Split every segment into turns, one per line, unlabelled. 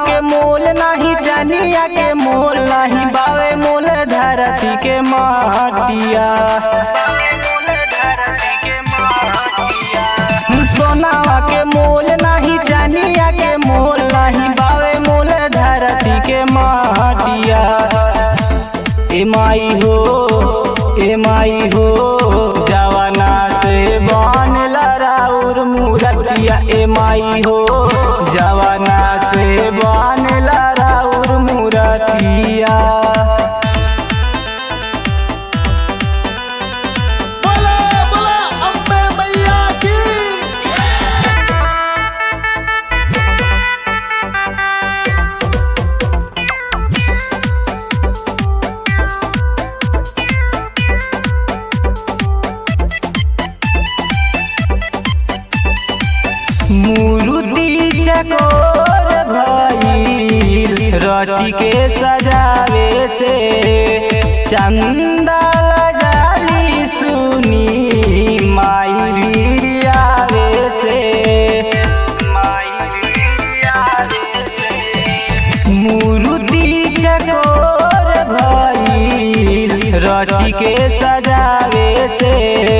के मोल नाही चनिया के मोल नाही बावे मोल धरती के माटिया सोनावा के मोल नाही चनिया के मोल नाही बावे मोल धरती के माटिया ए माई हो ए माई हो जवाना से बन लराउर मूरतिया ए माई हो जवाना से बन लराउर मूरतिया
बोला बोला अम्बे मैया की
मूर्ति चकोर भइल रची के सजावे से चंदा जाली सुनी माई बिरियावे से माई बिरियावे से मूर्ति चकोर भइल रची के सजावे से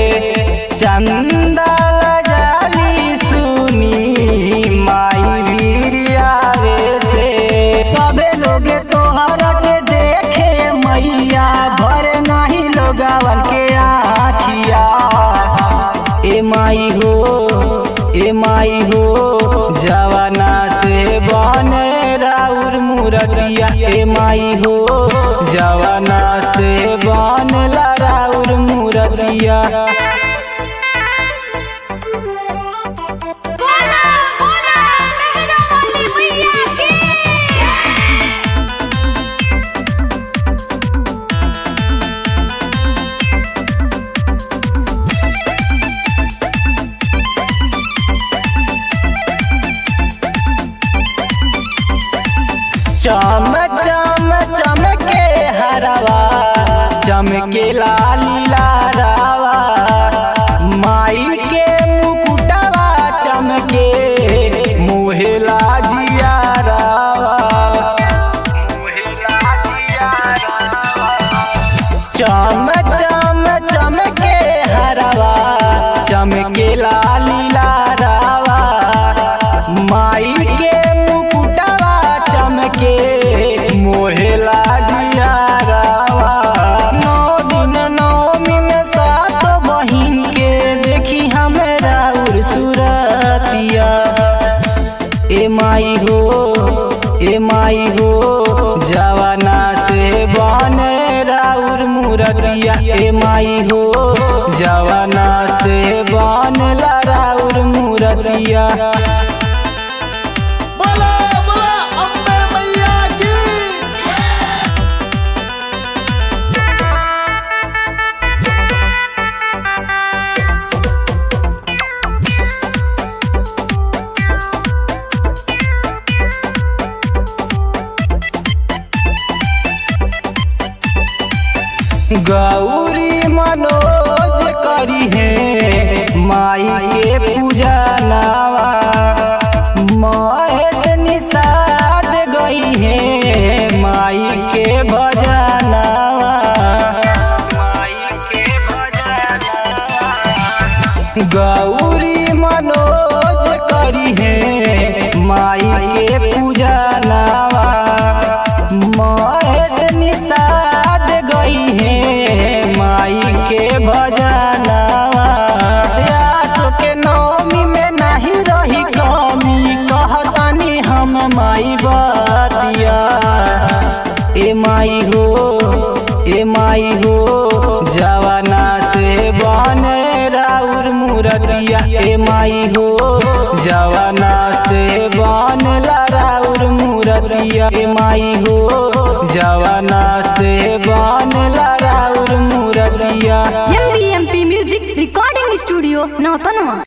चंदा जाली सुनी माई बिरियावे से सबे लोग तोहरा के देखे मैया भर नहीं लोगवन के आखिया ए माई हो ए माई हो जवाना से बने राउर मूरतिया ए माई हो जवाना से बने राउर मूरतिया
बोला बोला मेहरा वाली मैया की
चम चम चमके हरवा चमके लाली लारावा माई के मुकुटवा चमके मुहे लाजिया रावा चम चम चमके हरवा चमके लाली लारावा माई के मुकुटवा चमके मोहे लाजिया रावा नौ दिन नौमी में सात बहिन के देखी हमरा उर सुरतिया ए माई हो ए माई हो जवाना से बने राउर मूरतिया ए माई हो जवाना से बने राउर मूरतिया
बोला बोला अम्बे मैया की
गौरी मनोज करी है माई के पूजा नावा महेश निषाद गई है माई के भजनावा माई के भजनावा गौरी मनोज करी है माई के पूजा नावा महेश निषाद गई है माई के भजनावा यासो के नौमी में नहीं रही कमी कहतानी हम माई बतिया ए माई हो ए माई हो जवाना से बने राउर मूरतिया ए माई हो जवाना से बने राउर मूरतिया ए माई हो जवाना से बने राउर मूरतिया
MP music recording studio Nautanwa